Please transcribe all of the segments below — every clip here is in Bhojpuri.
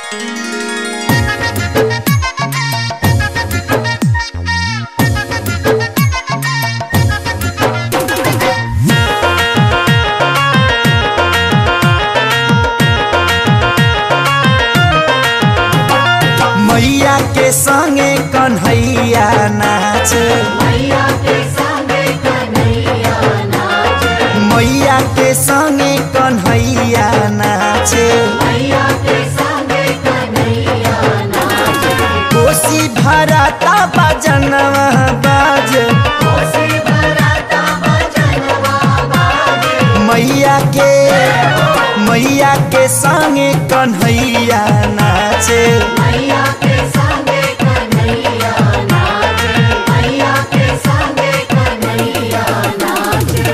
मैया के संगे कन्हैया नाच मैया के संगे कन्हैया नाचे मैया के संगे कन्हैया नाच मैया के संगे कन्हैया नाचे कोसी भराता बजनवा बाज कोसी भराता भजनवा बाजे मैया के मैया के संगे कन्हैया नाचे मैया के संगे कन्हैया नाचे मैया के संगे कन्हैया नाचे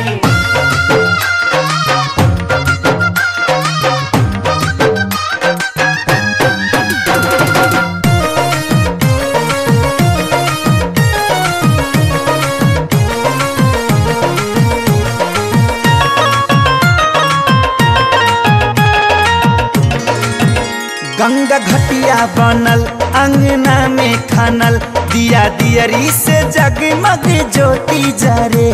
गंगा घटिया बनल अंगना में खनल दिया दियरी से जगमग ज्योति जरे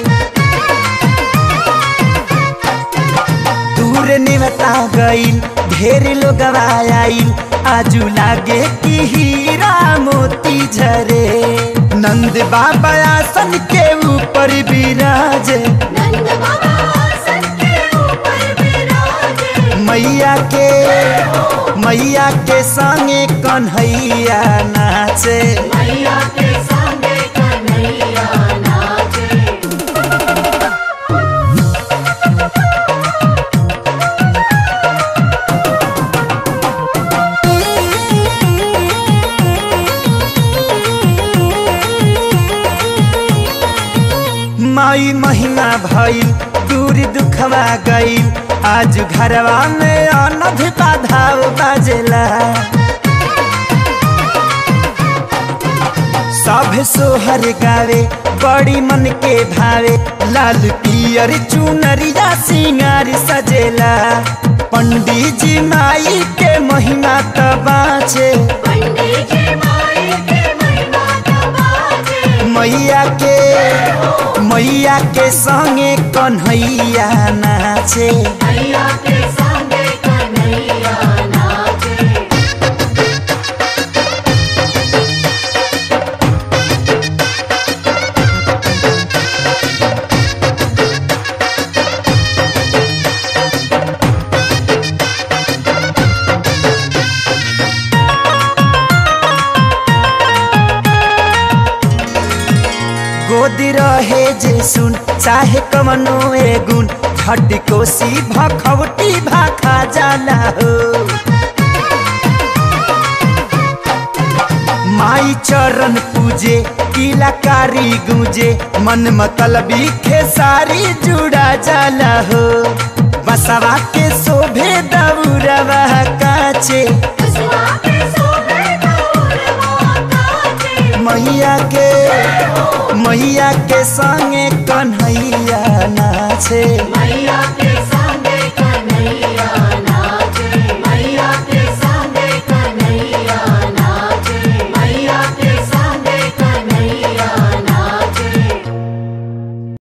दूर निमता गईल ढेर लोग आईल आजू लागे कि हीरा मोती झरे नंद बाबा आसन के ऊपर विराजे नंद बाबा आसन के ऊपर विराजे मैया के मैया के संगे कन्हैया नाचे मैया के संगे कन्हैया नाचे माई महिमा भइल दूर दुखवा गईल आज घरवा में अनध बाधाव बाजेला सब सोहर गावे बड़ी मन के भावे लाल पियर चुनरिया सिंगार सजेला पंडित जी माई के महिमा त बाँचे पंडित जी माई के महिमा बाजे मैया के मैया के संगे कन्हैया नाचे मैया के संगे कन्हैया नाचे गोद रहे जे सुन चाहे कमनो ए गुण झट कोसी भखवटी भाखा जाला हो माई चरण पूजे किलाकारी गूंजे मन मतलबी खेसारी जुड़ा जाला हो बसवा के शोभे दौरवा काचे खुशवा के शोभे गौरवा काचे मैया के मैया के संगे कन्हैया नाचे